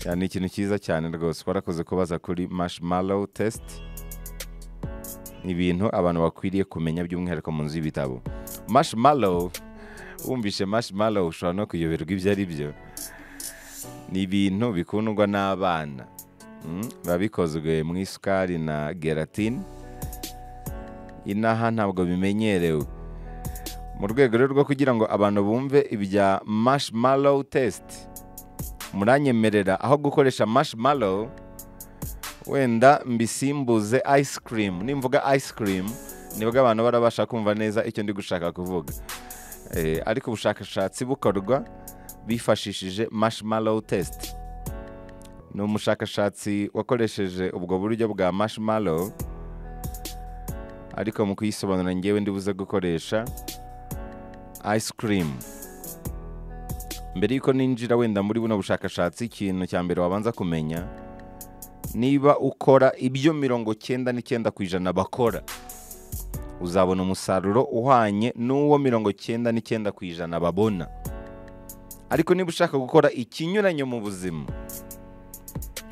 Ya, ni ikintu cyiza cyane rwose warakoze kubaza kuri marshmallow test ni ibintu abantu bakwiriye kumenya by'umwihariko mu nzu y'ibitabo marshmallow wumvishe marshmallow ushobora no kuyoberwa ibyo ari byo ni ibintu bikundwa n'abana Mm, biba bikozwe mu isukari na gelatine inaha ntabwo bimenyerewe mu rwego rero rwo kugira ngo abantu bumve ibya marshmallow test muranyemerera aho gukoresha marshmallow wenda mbisimbuze ice cream nimvuga ice cream nibwo abantu barabasha kumva neza icyo ndi gushaka kuvuga Eh, ariko ubushakashatsi bukorwa bifashishije marshmallow test ni umushakashatsi wakoresheje ubwo buryo bwa marshmallow ariko mu kuyisobanura ngewe ndibuze gukoresha ice cream mbere y'uko ninjira wenda muri buno bushakashatsi ikintu cya mbere wabanza kumenya niba ukora ibyo mirongo cyenda n'icyenda ku ijana bakora uzabona umusaruro uhwanye n'uwo mirongo cyenda n'icyenda ku ijana babona ariko niba ushaka gukora ikinyuranye mu buzima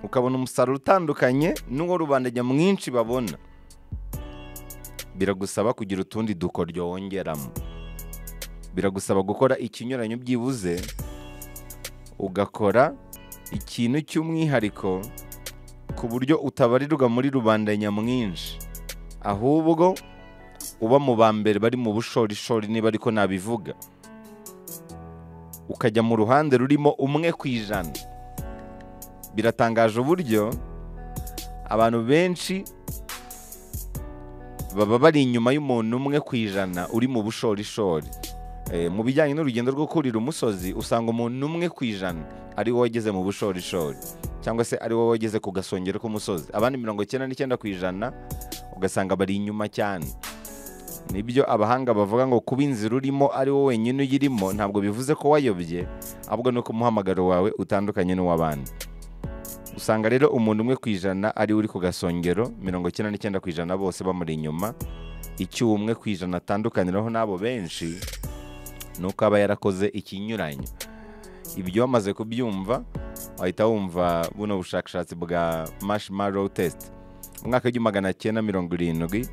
ukabona umusaruro utandukanye n'uwo rubanda nyamwinshi babona biragusaba kugira utundi dukoryo wongeramo biragusaba gukora ikinyuranyo byibuze ugakora ikintu cy'umwihariko ku buryo utabarirwa muri rubanda nyamwinshi ahubwo uba mu ba mbere bari mu bushorishori niba ariko nabivuga ukajya mu ruhande rurimo umwe ku ijana biratangaje uburyo abantu benshi baba bari inyuma y'umuntu umwe ku ijana uri mu bushorishori Eh, mu bijyanye n'urugendo rwo kurira umusozi usanga umuntu umwe ku ijana ari wo wageze mu bushorishori cyangwa se ari wo wageze ku gasongero k'umusozi abandi mirongo icyenda n'icyenda ku ijana ugasanga bari inyuma cyane nibyo abahanga bavuga ngo kuba inzira urimo ari wo wenyine uyirimo ntabwo bivuze ko wayobye ahubwo ni uko umuhamagaro wawe utandukanye n'uw'abandi usanga rero umuntu umwe ku ijana ari we uri ku gasongero mirongo icyenda n'icyenda ku ijana bose bamuri inyuma icyo umwe ku ijana atandukaniraho n'abo benshi ni uko aba yarakoze ikinyuranyo ibyo wamaze kubyumva wahita wumva buno bushakashatsi bwa marshmallow test mu mwaka w'igihumbi magana cyenda mirongo irindwi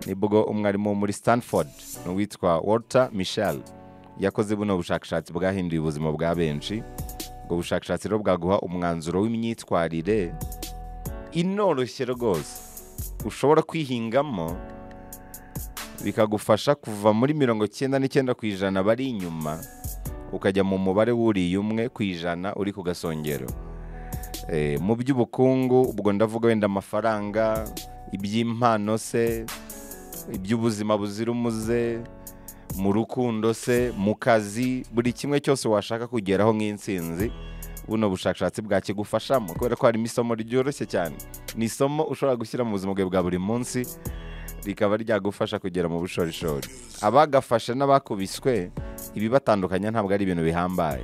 nibwo umwarimu wo muri stanford ni uwitwa walter michel yakoze buno bushakashatsi bwahinduye ubuzima bwa benshi ubwo bushakashatsi rero bwaguha umwanzuro w'imyitwarire inoroshye rwose ushobora kwihingamo bikagufasha kuva muri mirongo cyenda n'icyenda ku ijana bari inyuma ukajya mu mubare wuriye umwe ku ijana uri ku gasongero Eh, mu by'ubukungu ubwo ndavuga wenda amafaranga iby'impano se iby'ubuzima buzira umuze mu rukundo se mu kazi buri kimwe cyose washaka kugeraho nk'insinzi buno bushakashatsi bwakigufashamo kubera ko harimo isomo ryoroshye cyane ni isomo ushobora gushyira mu buzima bwawe bwa buri munsi rikaba ryagufasha kugera mu bushorishori abagafashe n'abakubiswe ibibatandukanya ntabwo ari ibintu bihambaye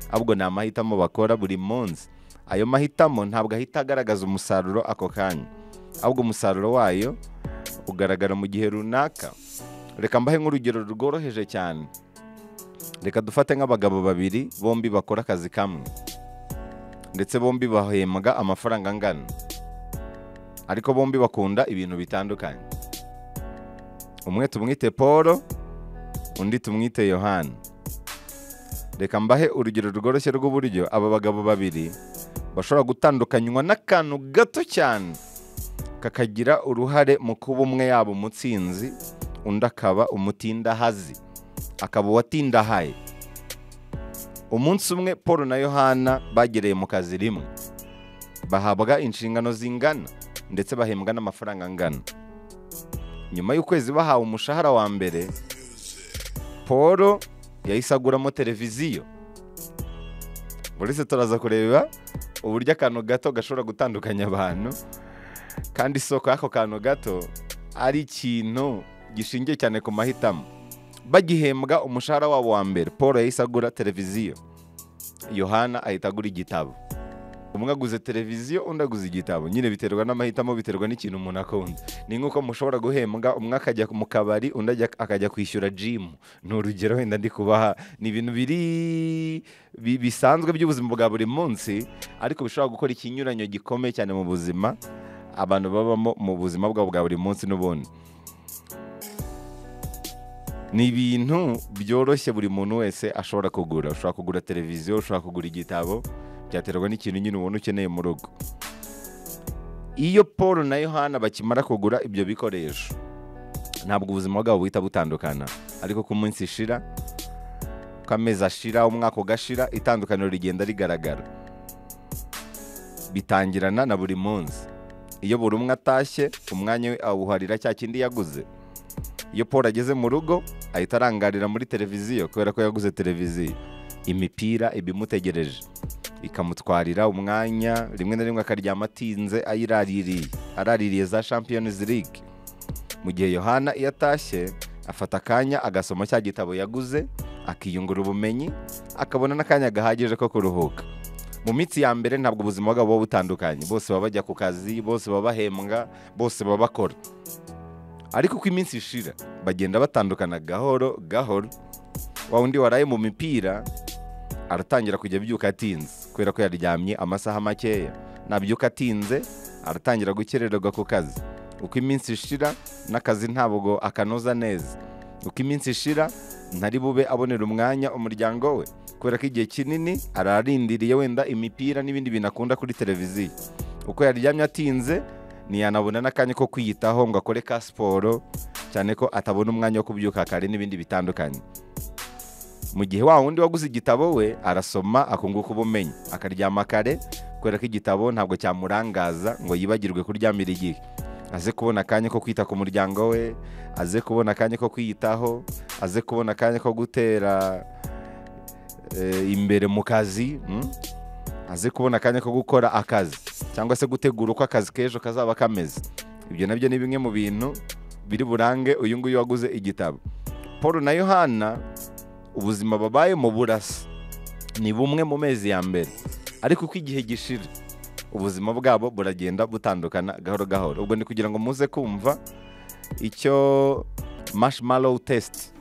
ahubwo ni amahitamo bakora buri munsi ayo mahitamo ntabwo ahita agaragaza umusaruro ako kanya ahubwo umusaruro wayo ugaragara mu gihe runaka reka mbahe nk'urugero rworoheje cyane reka dufate nk'abagabo babiri bombi bakora akazi kamwe ndetse bombi bahembwa amafaranga angana ariko bombi bakunda ibintu bitandukanye umwe tumwite paul undi tumwite yohani reka mbahe urugero rworoshye rw'uburyo aba bagabo babiri bashobora gutandukanywa n'akantu gato cyane kakagira uruhare mu kuba umwe yaba umutsinzi undi akaba umutindahazi akaba uwatindahaye umunsi umwe paul na yohana bagereye mu kazi rimwe bahabwa inshingano zingana ndetse bahembwa n'amafaranga angana nyuma y'ukwezi bahawe umushahara wa mbere paul yahise aguramo televiziyo buretse turaza kureba uburyo akantu gato gashobora gutandukanya abantu kandi isoko y'ako kantu gato ari ikintu gishingiye cyane ku mahitamo bagihembwa umushahara wabo wa mbere paul yahise agura televiziyo yohana ahita agura igitabo umwe aguze televiziyo undi aguze igitabo nyine biterwa n'amahitamo biterwa n'ikintu umuntu akunda ni nk'uko mushobora guhembwa umwe akajya mu kabari undi ajya- akajya kwishyura jimu ni urugero wenda ndi kubaha ni ibintu biri bi- bisanzwe by'ubuzima bwa buri munsi ariko bishobora gukora ikinyuranyo gikomeye cyane mu buzima abantu babamo mu buzima bwabo bwa buri munsi n'ubundi ni ibintu byoroshye buri muntu wese ashobora kugura ushobora kugura televiziyo ushobora kugura igitabo byaterwa n'ikintu nyine ubona ukeneye mu rugo iyo paul na yohana bakimara kugura ibyo bikoresho ntabwo ubuzima bwabo buhita butandukana ariko ko umunsi ishira ko amezi ashira umwaka ugashira itandukaniro rigenda rigaragara bitangirana na buri munsi iyo buri umwe atashye umwanya we awuharira cya kindi yaguze iyo paul ageze mu rugo ahita arangarira muri televiziyo kubera ko yaguze televiziyo imipira iba imutegereje ikamutwarira umwanya rimwe na rimwe akaryama atinze ayiraririye araririye za champions league mu gihe yohana iyo atashye afata akanya agasoma cya gitabo yaguze akiyungura ubumenyi akabona n'akanya gahagije ko kuruhuka mu minsi ya mbere ntabwo ubuzima bwabo buba butandukanye bose baba bajya ku kazi bose baba bahembwa bose baba bakora ariko uko iminsi ishira bagenda batandukana gahoro gahoro wa wundi waraye mu mipira aratangira kujya abyuka atinze kubera ko yaryamye amasaha makeya nabyuka atinze aratangira gukererwa ku kazi uko iminsi ishira n'akazi ntabwo akanoza neza uko iminsi ishira ntari bube abonera umwanya umuryango we kubera ko igihe kinini ararindiriye wenda imipira n'ibindi bintu akunda kuri televiziyo uko yaryamye atinze ntiyanabona n'akanya ko kwiyitaho ngo akore ka siporo cyane ko atabona umwanya wo kubyuka kare n'ibindi bitandukanye mu gihe wa wundi waguze igitabo we arasoma akunguka ubumenyi akaryama kare kubera ko igitabo ntabwo cyamurangaza ngo yibagirwe kuryamira igihe aze kubona akanya ko kwita ku muryango we aze kubona akanya ko kwiyitaho aze kubona akanya ko gutera eh, imbere mu kazi mm? aze kubona akanya ko gukora akazi cyangwa se gutegura uko akazi k'ejo kazaba kameze ibyo nabyo ni bimwe mu bintu biri burange uyu nguyu waguze igitabo paul na yohana ubuzima babayemo burasa ni bumwe mu mezi ya mbere ariko uko igihe gishira ubuzima bwabo buragenda butandukana gahoro gahoro ubwo ni kugira ngo muze kumva icyo marshmallow test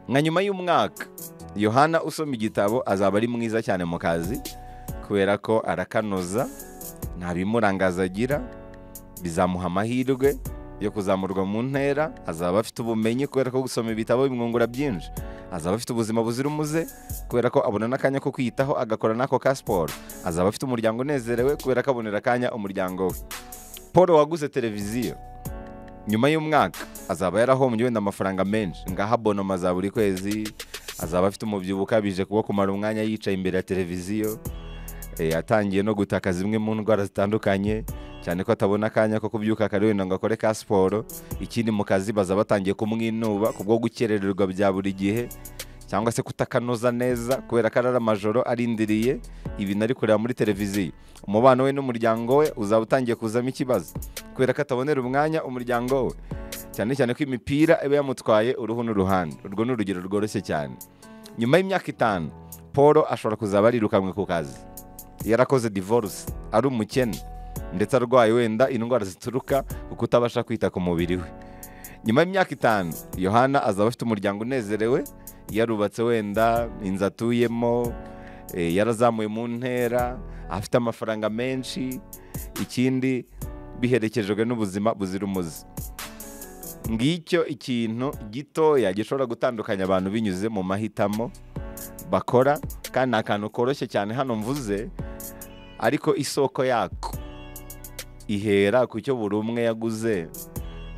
nka nyuma y'umwaka yohana usoma igitabo azaba ari mwiza cyane mu kazi kubera ko arakanoza nta bimurangaza agira bizamuha amahirwe yo kuzamurwa mu ntera azaba afite ubumenyi kubera ko gusoma ibitabo bimwungura byinshi azaba afite ubuzima buzira umuze kubera ko abona n'akanya ko kwiyitaho agakora n'ako ka siporo azaba afite umuryango unezerewe kubera ko abonera akanya umuryango we paul waguze televiziyo nyuma y'umwaka azaba yarahombye wenda amafaranga menshi ngaha bonoma za buri kwezi azaba afite umubyibuho ukabije kuba kumara umwanya yicaye imbere ya televiziyo Eh, atangiye no gutaka zimwe mu ndwara zitandukanye cyane ko atabona akanya ko kubyuka kare wenda ngo akore ka siporo ikindi mu kazi baza batangiye kumwinuba kubwo gukerererwa bya buri gihe cyangwa se kutakanoza neza kubera ko arara amajoro arindiriye ibintu ari kureba muri televiziyo umubano we n'umuryango we uzaba utangiye kuzamo ikibazo kubera ko atabonera umwanya umuryango we cyane cyane ko imipira iba yamutwaye uruhu n'uruhande urwo ni urugero rworoshye cyane nyuma y'imyaka itanu paul ashobora kuzaba arirukanwe ku kazi yarakoze divorce ari umukene ndetse arwaye wenda indwara zituruka ku kutabasha kwita ku mubiri we nyuma y'imyaka itanu yohana azaba afite umuryango unezerewe yarubatse wenda inzu atuyemo eh, yarazamuye mu ntera afite amafaranga menshi ikindi biherekejwe n'ubuzima buzira umuze ngicyo ikintu gitoya gishobora gutandukanya abantu binyuze mu mahitamo bakora kandi ni akantu koroshye cyane hano mvuze ariko isoko yako ihera ku cyo buri umwe yaguze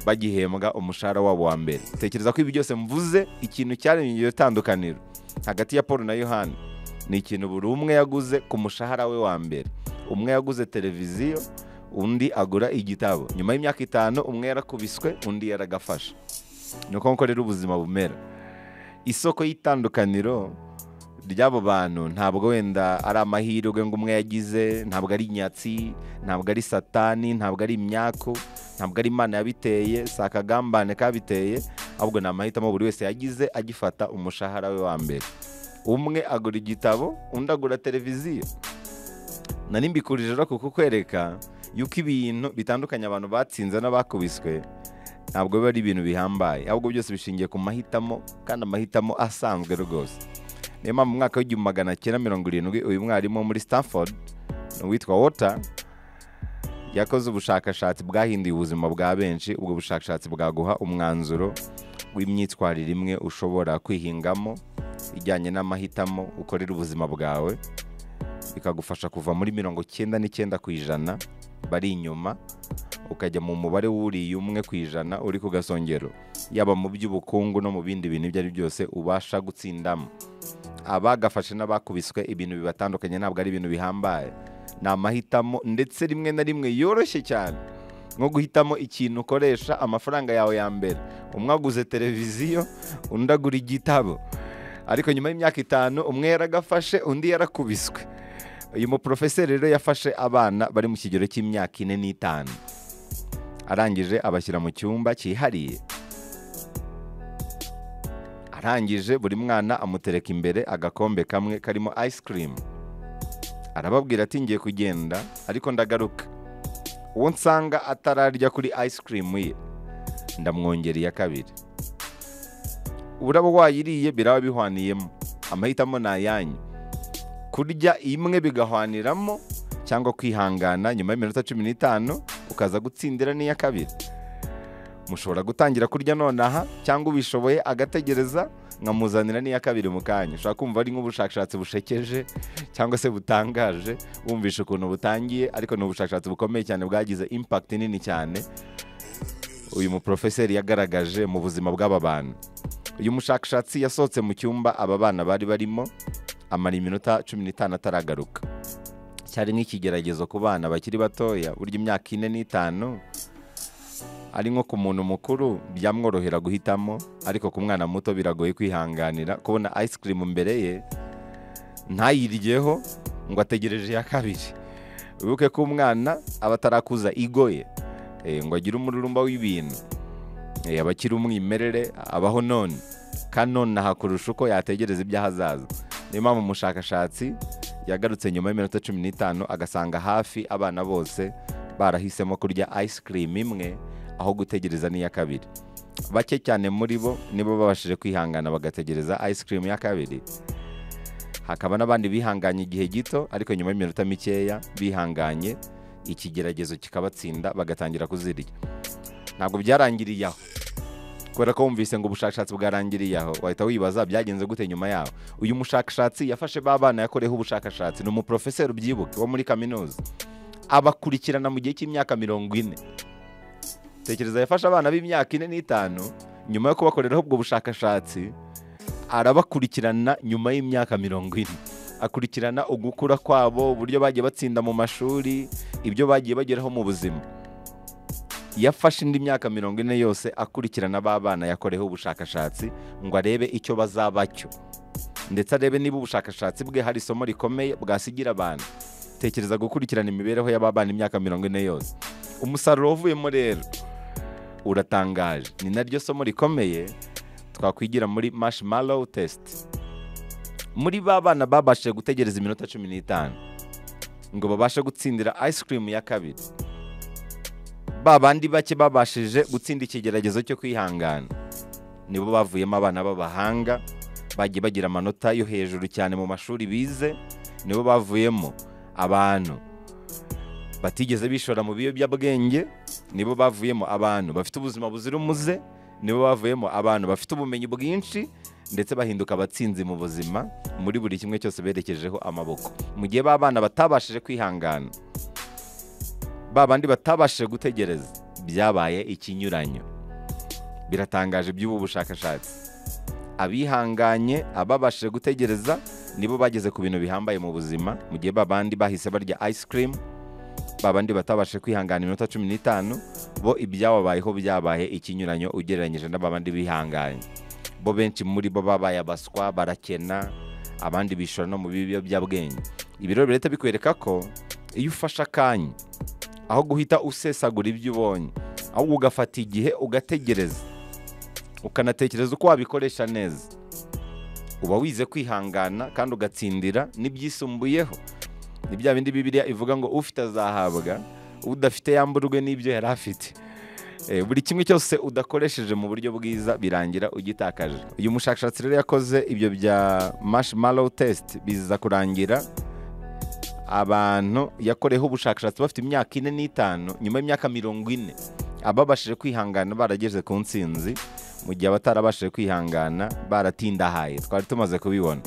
bagihembwa umushahara wabo wa mbere tekereza ko ibi byose mvuze ikintu cyaremye iryo tandukaniro hagati ya paul na yohani ni ikintu buri umwe yaguze ku mushahara we wa mbere umwe yaguze televiziyo undi agura igitabo nyuma y'imyaka itanu umwe yarakubiswe undi yaragafashe ni uko nkorera ubuzima bumera isoko y'itandukaniro ry'abo bantu ntabwo wenda ari amahirwe ngo umwe yagize ntabwo ari inyatsi ntabwo ari satani ntabwo ari imyaku ntabwo ari imana yabiteye si akagambane kabiteye ahubwo ni amahitamo buri wese yagize agifata umushahara we wa mbere umwe agura igitabo undi agura televiziyo nari mbikurije rero kukukwereka yuko ibintu bitandukanye abantu batsinze n'abakubiswe ntabwo biba ari ibintu bihambaye ahubwo byose bishingiye ku mahitamo kandi amahitamo asanzwe rwose niyo mpamvu mu mwaka w'igihumbi magana cyenda mirongo irindwi uyu mwarimu wo muri stanford uwitwa wota yakoze ubushakashatsi bwahinduye ubuzima bwa benshi ubwo bushakashatsi bwaguha umwanzuro w'imyitwarire imwe ushobora kwihingamo ijyanye n'amahitamo ukorera ubuzima bwawe bikagufasha kuva muri mirongo cyenda n'icyenda ku ijana bari inyuma ukajya mu mubare wuriye umwe ku ijana uri ku gasongero yaba mu by'ubukungu no mu bindi bintu ibyo ari byo byose ubasha gutsindamo abagafashe n'abakubiswe ibintu bibatandukanye ntabwo ari ibintu bihambaye ni amahitamo ndetse rimwe na rimwe yoroshye cyane nko guhitamo ikintu ukoresha amafaranga yawe ya mbere umwe aguze televiziyo undi agura igitabo ariko nyuma y'imyaka itanu umwe yaragafashe undi yarakubiswe uyu muporofeseri rero yafashe abana bari mu kigero cy'imyaka ine n'itanu arangije abashyira mu cyumba cyihariye arangije buri mwana amutereka imbere agakombe kamwe karimo ice cream arababwira ati ngiye kugenda ariko ndagaruka uwo nsanga atararya kuri ice cream ye ndamwongereye kabiri uraba wayiriye biraba bihwaniyemo amahitamo ni ayanyu kurya imwe bigahwaniramo cyangwa kwihangana nyuma y'iminota cumi n'itanu ukaza gutsindira n'iya kabiri mushobora gutangira kurya nonaha cyangwa ubishoboye agategereza nkamuzanira n'iya kabiri mu kanya ushobora kumva ari nk'ubushakashatsi bushekeje cyangwa se butangaje wumvisha ukuntu butangiye ariko ni ubushakashatsi bukomeye cyane bwagize impact nini cyane uyu muporofeseri yagaragaje mu buzima bw'aba bantu uyu mushakashatsi yasohotse mu cyumba aba bana bari barimo amara iminota cumi n'itanu ataragaruka cyari nk'ikigeragezo ku bana bakiri batoya burya imyaka ine n'itanu ari nko ku muntu mukuru byamworohera guhitamo ariko ku mwana muto biragoye kwihanganira kubona ice cream imbere ye ntayiryeho ngo ategereje iya kabiri wibuke ko umwana aba atarakuza igoye eh, ngo agire umururumba w'ibintu Eh, aba akiri umwimerere abaho none kandi nonaha kurusha uko yategereza iby'ahazaza niyo mpamvu umushakashatsi yagarutse nyuma y'iminota cumi n'itanu agasanga hafi abana bose barahisemo kurya ice cream imwe aho gutegereza n'iya kabiri bake cyane muri bo nibo babashije kwihangana bagategereza ice cream ya kabiri hakaba n'abandi bihanganye igihe gito ariko nyuma y'iminota mikeya bihanganye ikigeragezo kikabatsinda bagatangira kuzirya ntabwo byarangiriye aho kubera ko wumvise ngo ubushakashatsi bwarangiriye aho wahita wibaza byagenze gute nyuma yaho uyu mushakashatsi yafashe ba bana yakoreyeho ubushakashatsi ni umuporofeseri ubyibuke wo muri kaminuza abakurikirana mu gihe cy'imyaka mirongo ine tekereza yafashe abana b'imyaka ine n'itanu nyuma yo kubakoreraho ubwo bushakashatsi arabakurikirana nyuma y'imyaka mirongo ine akurikirana ugukura kwabo uburyo bagiye batsinda mu mashuri ibyo bagiye bageraho mu buzima yafashe indi myaka mirongo ine yose akurikirana ba bana yakoreyeho ubushakashatsi ngo arebe icyo bazaba cyo ndetse arebe niba ubushakashatsi bwe hari isomo rikomeye bwasigira abantu tekereza gukurikirana imibereho y'ababana imyaka mirongo ine yose umusaruro wavuyemo rero uratangaje ni naryo somo rikomeye twakwigira muri marshmallow test muri ba bana babashije gutegereza iminota cumi n'itanu ngo babashe gutsindira ice cream ya kabiri ba bandi bake babashije gutsinda ikigeragezo cyo kwihangana nibo bavuyemo abana b'abahanga bagiye bagira amanota yo hejuru cyane mu mashuri bize nibo bavuyemo abantu batigeze bishora mu biyobyabwenge nibo bavuyemo abantu bafite ubuzima buzira umuze nibo bavuyemo abantu bafite ubumenyi bwinshi ndetse bahinduka abatsinzi mu buzima muri buri kimwe cyose berekejeho amaboko mu gihe b'abana batabashije kwihangana ba bandi batabashije gutegereza byabaye ikinyuranyo biratangaje by'ubu bushakashatsi abihanganye ababashije gutegereza nibo bageze ku bintu bihambaye mu buzima mu gihe ba bandi bahise barya ice cream ba bandi batabashije kwihangana iminota cumi n'itanu bo ibyababayeho byabaye ikinyuranyo ugereranyije n'aba bandi bihanganye bo benshi muri bo babaye abaswa barakena abandi bishora no mu biyobyabwenge ibi rero birahita bikwereka ko iyo ufashe akanya aho guhita usesagura ibyo ubonye ahubwo ugafata igihe ugategereza ukanatekereza uko wabikoresha neza uba wize kwihangana kandi ugatsindira n'ibyisumbuyeho ni bya bindi bibiriya ivuga ngo ufite azahabwa udafite yamburwe n'ibyo yari afite Eh, buri kimwe cyose udakoresheje mu buryo bwiza birangira ugitakaje uyu mushakashatsi rero yakoze ibyo bya marshmallow test biza kurangira abantu yakoreyeho ubushakashatsi bafite imyaka ine n'itanu nyuma y'imyaka mirongo ine ababashije kwihangana barageze ku nsinzi mu gihe abatarabashije kwihangana baratindahaye twari tumaze kubibona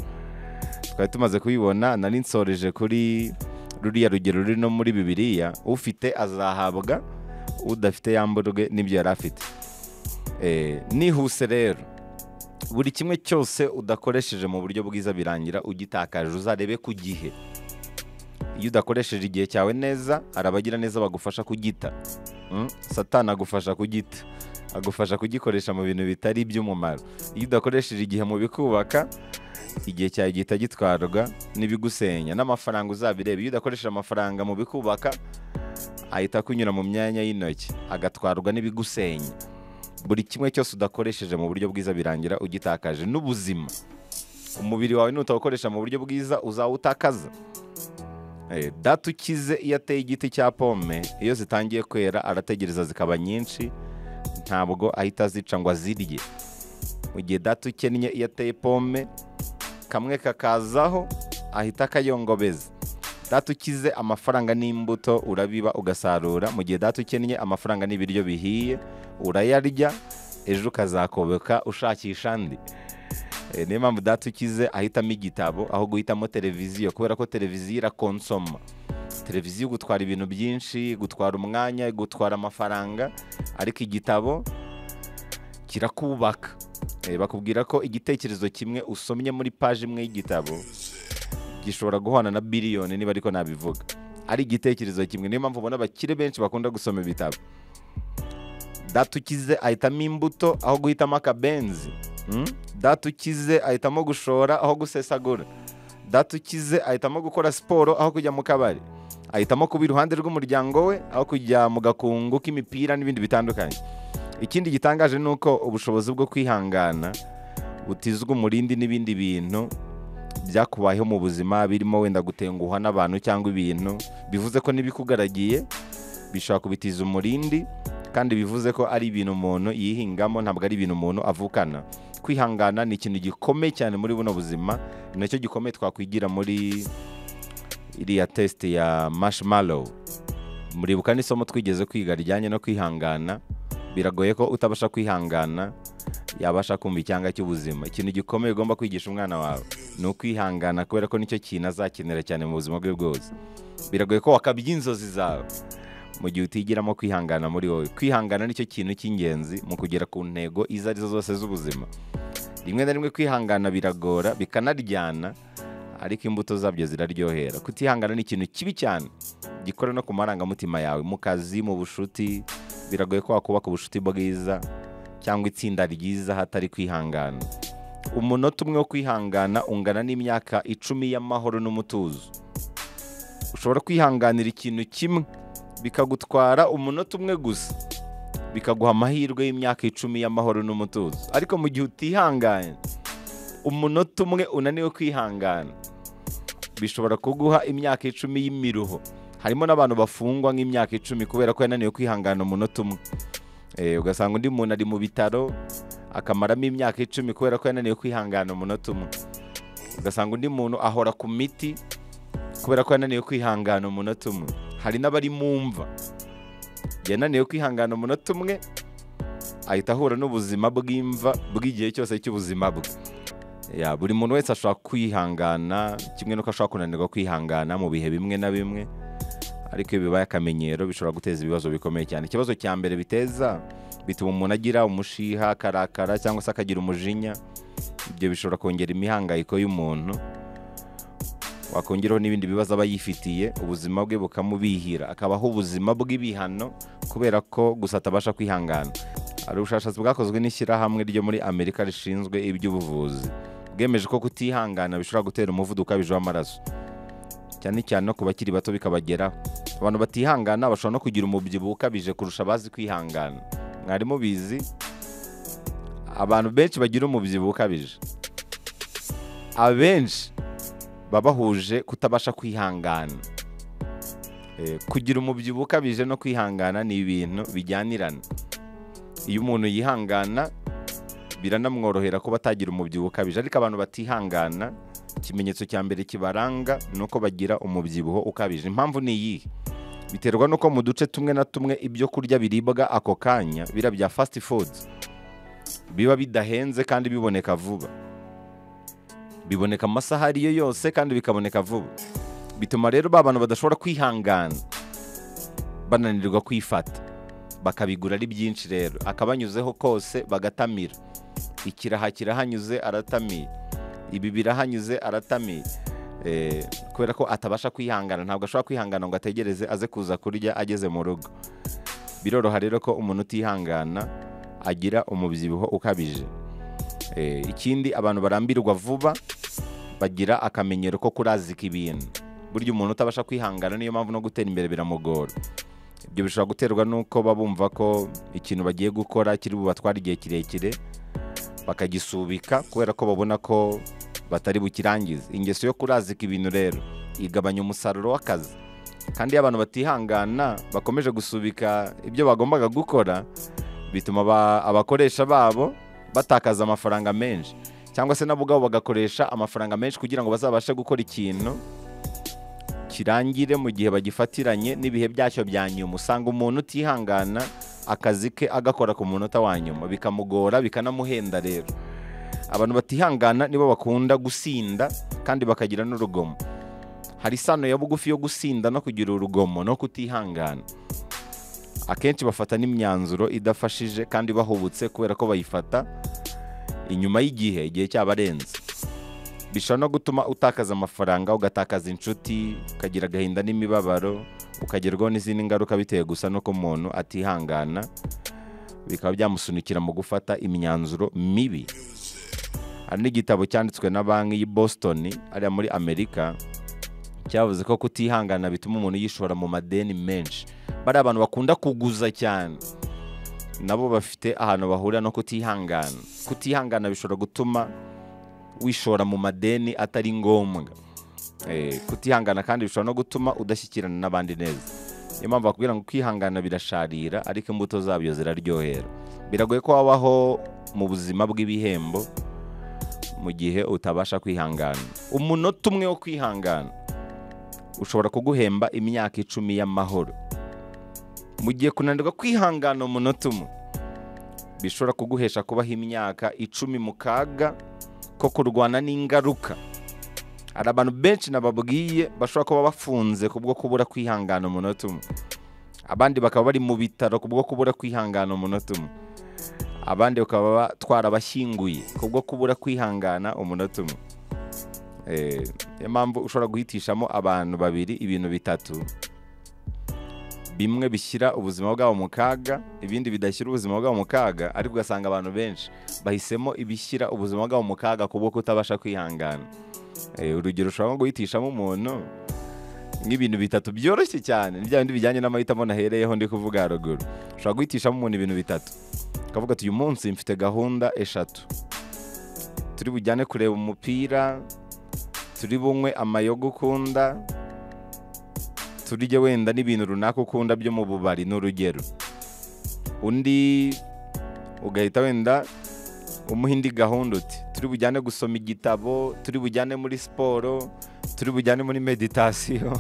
twari tumaze kubibona nari nsoreje kuri ruriya rugero ruri no muri bibiliya ufite azahabwa udafite yamburwe n'ibyo yari afite Eh, nihuse rero buri kimwe cyose udakoresheje mu buryo bwiza birangira ugitakaje uzarebe ku gihe iyo udakoresheje igihe cyawe neza hari abagiraneza bagufasha kugita Mm, satani agufasha kugita agufasha kugikoresha mu bintu bitari iby'umumaro iyo udakoresheje igihe mu bikubaka igihe cyawe gihita gitwarwa n'ibigusenya n'amafaranga uzabireba iyo udakoresheje amafaranga mu bikubaka ahita akunyura mu myanya y'intoki agatwarwa n'ibigusenya buri kimwe cyose udakoresheje mu buryo bwiza birangira ugitakaje n'ubuzima umubiri wawe nutawukoresha mu buryo bwiza uzawutakaza Eh, data ukize iyo ateye igiti cya pome iyo zitangiye kwera arategereza zikaba nyinshi ntabwo ahita azica ngo azirye mu gihe data ukennye iyo ateye pome kamwe kakazaho ahita akayongobeza data ukize amafaranga n'imbuto urabiba ugasarura mu gihe data ukennye amafaranga n'ibiryo bihiye urayarya ejo ukazakobeka ushakisha andi Eh, niyo mpamvu data ukize ahitamo igitabo aho guhitamo televiziyo kubera ko televiziyo irakonsoma televiziyo igutwara ibintu byinshi gutwara umwanya gutwara amafaranga ariko igitabo kirakubaka Eh, bakubwira ko igitekerezo kimwe usomye muri paji imwe y'igitabo gishobora guhana na biliyoni niba ariko nabivuga ari igitekerezo kimwe niyo mpamvu ubona abakire benshi bakunda gusoma ibitabo data ukize ahitamo imbuto aho guhitamo akabenzi Mm? data ukize ahitamo gushora aho gusesagura data ukize ahitamo gukora siporo aho kujya mu kabari ahitamo kuba iruhande rw'umuryango we aho kujya mu gakungu k'imipira n'ibindi bitandukanye ikindi gitangaje ni uko ubushobozi bwo kwihangana butizwa umurindi n'ibindi bintu byakubayeho mu buzima birimo wenda gutenguha n'abantu cyangwa ibintu bivuze ko n'ibikugaragiye bishobora kubitiza umurindi kandi bivuze ko ari ibintu umuntu yihingamo ntabwo ari ibintu umuntu avukana kwihangana ni ikintu gikomeye cyane muri buno buzima ni nacyo gikomeye twakwigira muri iriya tesite ya marshmallow muribuka n'isomo twigeze kwiga rijyanye no kwihangana biragoye ko utabasha kwihangana yabasha kumva icyanga cy'ubuzima ikintu gikomeye ugomba kwigisha umwana wawe ni ukwihangana kubera ko nicyo kintu azakenera cyane mu buzima bwe bwose biragoye ko wakabya inzozi zawe mu gihe utigiramo kwihangana muri wowe kwihangana nicyo kintu cy'ingenzi mu kugera ku ntego izo arizo zose z'ubuzima rimwe na rimwe kwihangana biragora bikanaryana ariko imbuto zabyo ziraryohera kutihangana ni ikintu kibi cyane gikora no ku marangamutima yawe mu kazi mu bucuti biragoye ko wakubaka ubucuti bwiza cyangwa itsinda ryiza hatari kwihangana umunota umwe wo kwihangana ungana n'imyaka icumi y'amahoro n'umutuzo ushobora kwihanganira ikintu kimwe bikagutwara umunota umwe gusa bikaguha amahirwe y'imyaka icumi y'amahoro n'umutuzo ariko mu gihe utihanganye umunota umwe unaniwe kwihangana bishobora kuguha imyaka icumi y'imiruho harimo n'abantu bafungwa nk'imyaka icumi kubera ko yananiwe kwihangana umunota umwe Eh, ugasanga undi muntu ari mu bitaro akamaramo imyaka icumi kubera ko yananiwe kwihangana umunota umwe ugasanga undi muntu ahora ku miti kubera ko yananiwe kwihangana umunota umwe hari n'abari mu mva yananiwe kwihangana umunota umwe ahita ahura n'ubuzima bw'imva bw'igihe cyose cy'ubuzima bwe Ya, buri muntu wese ashobora kwihangana kimwe n'uko ashobora kunanirwa kwihangana mu bihe bimwe na bimwe ariko iyo bibaye akamenyero bishobora guteza ibibazo bikomeye cyane ikibazo cya mbere biteza bituma umuntu agira umushiha akarakara cyangwa se akagira umujinya ibyo bishobora kongera imihangayiko y'umuntu wakongeraho n'ibindi bibazo aba yifitiye ubuzima bwe bukamubihira akabaho ubuzima bw'ibihano kubera ko gusa atabasha kwihangana hari ubushakashatsi bwakozwe n'ishyirahamwe ryo muri amerika rishinzwe iby'ubuvuzi bwemeje ko kutihangana bishobora gutera umuvuduko ukabije w'amaraso cyane cyane no ku bakiri bato bikabageraho abantu batihangana bashobora no kugira umubyibuho ukabije kurusha abazi kwihangana mwari mubizi abantu benshi bagira umubyibuho ukabije abenshi baba bahuje kutabasha kwihangana Eh, kugira umubyibuho ukabije no kwihangana ni ibintu bijyanirana iyo umuntu yihangana biranamworohera kuba atagira umubyibuho ukabije ariko abantu batihangana ikimenyetso cya mbere kibaranga ni uko bagira umubyibuho ukabije impamvu ni iyihe biterwa n'uko mu duce tumwe na tumwe ibyo kurya biribwa ako kanya bira bya fasiti fudu biba bidahenze kandi biboneka vuba biboneka amasaha ariyo yose kandi bikaboneka vuba bituma rero ba bantu badashobora kwihangana bananirwa kwifata bakabigura ari byinshi rero akabanyuzeho kose bagatamira ikiraha kirahanyuze aratamiye ibi birahanyuze aratamiye Eh, kubera ko atabasha kwihangana ntabwo ashobora kwihangana ngo ategereze aze kuza kurya ageze mu rugo biroroha rero ko umuntu utihangana agira umubyibuho ukabije Eh, ikindi abantu barambirwa vuba bagira akamenyero ko kurazika ibintu burya umuntu utabasha kwihangana niyo mpamvu no gutera imbere biramugora ibyo bishobora guterwa n'uko babumva ko ikintu bagiye gukora kiri bubatware igihe kirekire bakagisubika kubera ko babona ko batari bukirangize ingeso yo kurazika ibintu rero igabanya umusaruro w'akazi kandi iyo abantu batihangana bakomeje gusubika ibyo bagombaga gukora bituma aba- abakoresha babo batakaza amafaranga menshi cyangwa se nabo ubwabo bagakoresha amafaranga menshi kugira ngo bazabashe gukora ikintu kirangire mu gihe bagifatiranye n'ibihe byacyo bya nyuma usanga umuntu utihangana akazi ke agakora ku munota wa nyuma bikamugora bikanamuhenda rero abantu batihangana nibo bakunda gusinda kandi bakagira n'urugomo hari isano ya bugufi yo gusinda no kugira urugomo no kutihangana akenshi bafata n'imyanzuro idafashije kandi bahubutse kubera ko bayifata inyuma y'igihe igihe cyabarenze bishobora no gutuma utakaza amafaranga ugatakaza inshuti ukagira agahinda n'imibabaro ukagerwaho n'izindi ngaruka bitewe gusa n'uko umuntu atihangana bikaba byamusunikira mu gufata imyanzuro mibi hari n'igitabo cyanditswe na banki y'i Boston ariya muri Amerika cyavuze ko kutihangana bituma umuntu yishora mu madeni menshi bariya abantu bakunda kuguza cyane nabo bafite ahantu bahurira no kutihangana kutihangana bishobora gutuma wishora mu madeni atari ngombwa Eh, kutihangana kandi bishobora no gutuma udashyikirana n'abandi neza niyo mpamvu bakubwira ngo kwihangana birasharira ariko imbuto zabyo ziraryohera biragoye ko wabaho mu buzima bw'ibihembo mu gihe utabasha kwihangana umunota umwe wo kwihangana ushobora kuguhemba imyaka icumi y'amahoro mu gihe kunanirwa kwihangana umunota umwe bishobora kuguhesha kubaho imyaka icumi mu kaga ko kurwana n'ingaruka hari abantu benshi nababwiye bashobora kuba bafunze kubwo kubura kwihangana umunota umwe abandi bakaba bari mu bitaro kubwo kubura kwihangana umunota umwe abandi bakaba twarabashyinguye kubwo kubura kwihangana umunota umwe Eh, niyo mpamvu ushobora guhitishamo abantu babiri ibintu bitatu bimwe bishyira ubuzima bwabo mu kaga ibindi bidashyira ubuzima bwabo mu kaga ariko ugasanga abantu benshi bahisemo ibishyira ubuzima bwabo mu kaga kubwo kutabasha kwihangana Eh, urugero ushobora nko guhitishamo umuntu nk'ibintu bitatu byoroshye cyane ni bya bindi bijyanye n'amahitamo nahereyeho ndi kuvuga haruguru ushobora guhitishamo umuntu ibintu bitatu ukavuga ati uyu munsi mfite gahunda eshatu turi bujyane kureba umupira turi bunywe amayoga ukunda turye wenda n'ibintu runaka ukunda byo mu bubari ni urugero undi ugahita wenda umuha indi gahunda uti turi bujyane gusoma igitabo turi bujyane muri siporo turi bujyane muri meditasiyo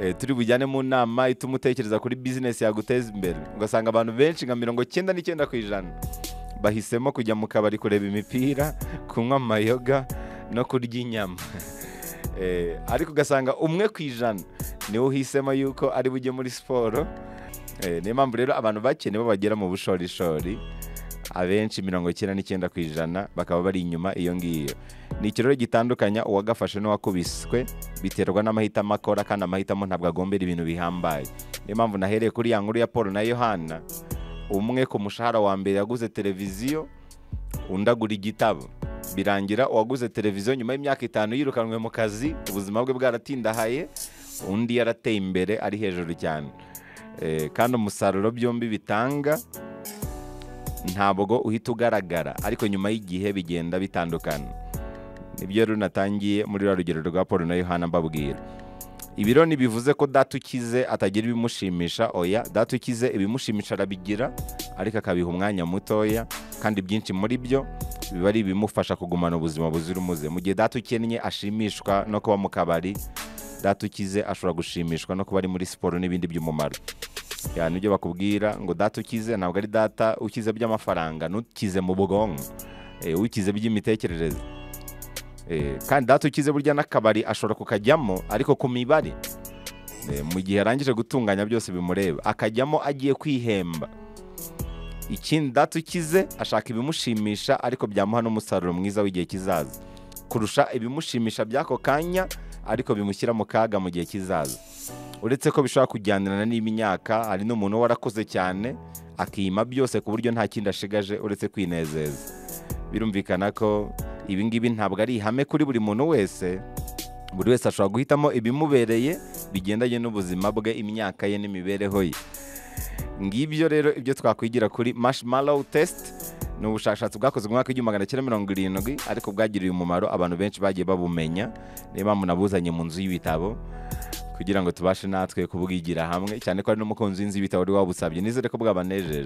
Eh, turi bujyane mu nama ituma utekereza kuri bizinesi yaguteza imbere ugasanga abantu benshi nka mirongo cyenda n'icyenda ku ijana bahisemo kujya mu kabari kureba imipira kunywa amayoga no kurya inyama Eh, ariko ugasanga umwe ku ijana niwe uhisemo yuko ari bujye muri siporo Eh, niyo mpamvu rero abantu bake nibo bagera mu bushorishori abenshi mirongo icyenda n'icyenda ku ijana bakaba bari inyuma iyo ngiyo ni ikirori gitandukanya uwagafashe n'uwakubiswe biterwa n'amahitamo akora kandi amahitamo ntabwo agombera ibintu bihambaye niyo mpamvu nahereye kuri ya nkuru ya paul na yohana umwe ku mushahara wa mbere yaguze televiziyo undi agura igitabo birangira uwaguze televiziyo nyuma y'imyaka itanu yirukanwe mu kazi ubuzima bwe bwaratindahaye undi yarateye imbere ari hejuru cyane Eh, kandi umusaruro byombi bitanga ntabwo uhita ugaragara ariko nyuma y'igihe bigenda bitandukana nibyo rero natangiye muri rwa rugero rwa paul na yohana mbabwira ibiro ntibivuze ko data ukize atagira ibimushimisha oya data ukize ibimushimisha arabigira ariko akabiha umwanya mutoya kandi byinshi muri byo biba ari ibimufasha kugumana ubuzima buzira umuze mu gihe data ukennye ashimishwa no kuba mu kabari data ukize ashobora gushimishwa no kuba ari muri siporo n'ibindi by'umumaro yani ibyo bakubwira ngo data ukize ntabwo ari data ukize by'amafaranga ntukize mu bwonko eh, ukize by'imitekerereze Eh, kandi data ukize burya n'akabari ashobora kukajyamo ariko ku mibare Eh, mu gihe arangije gutunganya byose bimureba akajyamo agiye kwihemba ikindi data ukize ashaka ibimushimisha ariko byamuha n'umusaruro mwiza w'igihe kizaza kurusha ibimushimisha by'ako kanya ariko bimushyira mu kaga mu gihe kizaza uretse ko bishobora kujyanirana n'imyaka hari n'umuntu uba warakoze cyane akima byose ku buryo nta kindi ashigaje uretse kwinezeza birumvikana ko ibi ngibi ntabwo ari ihame kuri buri muntu wese buri wese ashobora guhitamo ibimubereye bigendanye n'ubuzima bwe imyaka ye n'imibereho ye ngibyo rero ibyo twakwigira kuri marshmallow test ni ubushakashatsi bwakozwe mu mwaka w'igihumbi magana cyenda mirongo irindwi ariko bwagiriye umumaro abantu benshi bagiye babumenya niyo mpamvu nabuzanye mu nzu y'ibitabo kugira ngo tubashe natwe kubwigira hamwe cyane ko hari n'umukunzi w'inzu y'ibitabo wari wabusabye nizere ko bwabanejeje